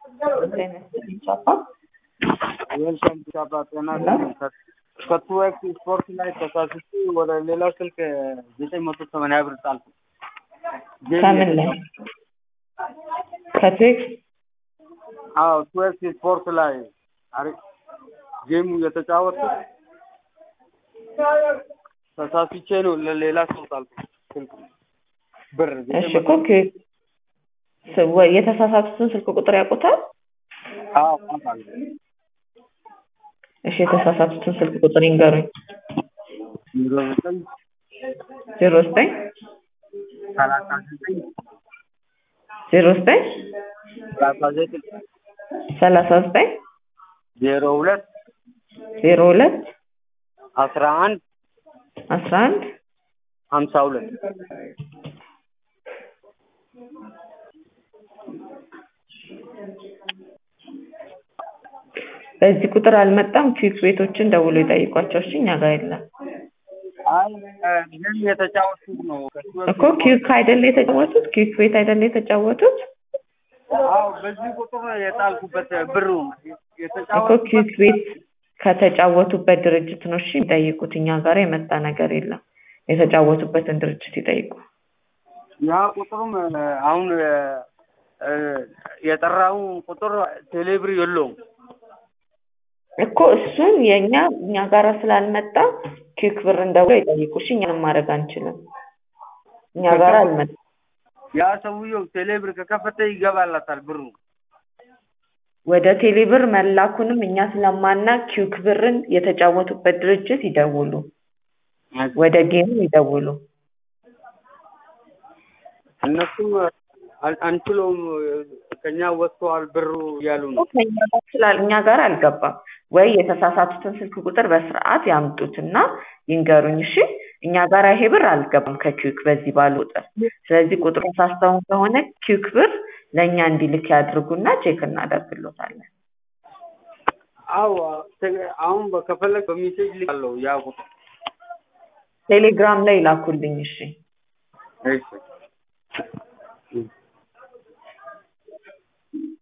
ዌልካም ቻባ ጤና ከቱ ኤክስ ስፖርት ላይ ተሳስቼ ወደ ሌላ ስልክ ዘጠኝ መቶ ሰማንያ ብር ጣልኩ። ከምን ላይ ከቴክስ አዎ ቱ ኤክስ ስፖርት ላይ አሪ ጌሙ የተጫወትኩት ተሳስቼ ነው ለሌላ ሰው ጣልኩ ስልክ ብር እሺ እኮ የተሳሳቱትን ስልክ ቁጥር ያውቁታል? አዎ አውቃለሁ። እሺ የተሳሳቱትን ስልክ ቁጥር ይንገሩኝ። ዜሮ ዘጠኝ ዜሮ ዘጠኝ ሰላሳ ዘጠኝ ዜሮ ዘጠኝ ሰላሳ ዘጠኝ ሰላሳ ዘጠኝ ዜሮ ሁለት ዜሮ ሁለት አስራ አንድ አስራ አንድ ሀምሳ ሁለት በዚህ ቁጥር አልመጣም። ኪክ ቤቶችን ደውሎ ይጠይቋቸው። እሺ እኛ ጋር የለም አይ ግን የተጫወቱት ነው እኮ ኪክ አይደለ የተጫወቱት? ኪክ ቤት አይደለ የተጫወቱት? አዎ በዚህ ቁጥር ነው የጣልኩበት ብሩ እኮ የተጫወቱት ኪክ ቤት ከተጫወቱበት ድርጅት ነው እሺ ይጠይቁት። እኛ ጋር የመጣ ነገር የለም። የተጫወቱበትን ድርጅት ይጠይቁ። ያ ቁጥሩም አሁን የጠራው ቁጥር ቴሌብር የለውም። እኮ እሱን የእኛ እኛ ጋር ስላልመጣ ኪክ ብር እንደውሎ ይጠይቁ። እሺ እኛንም ማድረግ አንችልም። እኛ ጋር አልመጣም። ያ ሰውየው ቴሌብር ከከፈተ ይገባላታል ብሩ። ወደ ቴሌብር መላኩንም እኛ ስለማና ኪክ ብርን የተጫወቱበት ድርጅት ይደውሉ። ወደ ጌሙ ይደውሉ። እነሱ አል- አንችለውም ከኛ ወጥተዋል ብሩ እያሉ ነው። ከእኛ ጋር ስላል እኛ ጋር አልገባም። ወይ የተሳሳቱትን ስልክ ቁጥር በስርዓት ያምጡትና ይንገሩኝ። እሺ እኛ ጋር ይሄ ብር አልገባም ከኪክ በዚህ ባሉ ቁጥር። ስለዚህ ቁጥሩ ሳስተውን ከሆነ ኪክ ብር ለእኛ እንዲልክ ያድርጉና ቼክ እናደርግሎታለን። አዎ ተ- አሁን ከፈለግ በሜሴጅ ልካለሁ ያ ቁጥር ቴሌግራም ላይ ላኩልኝ። እሺ እሺ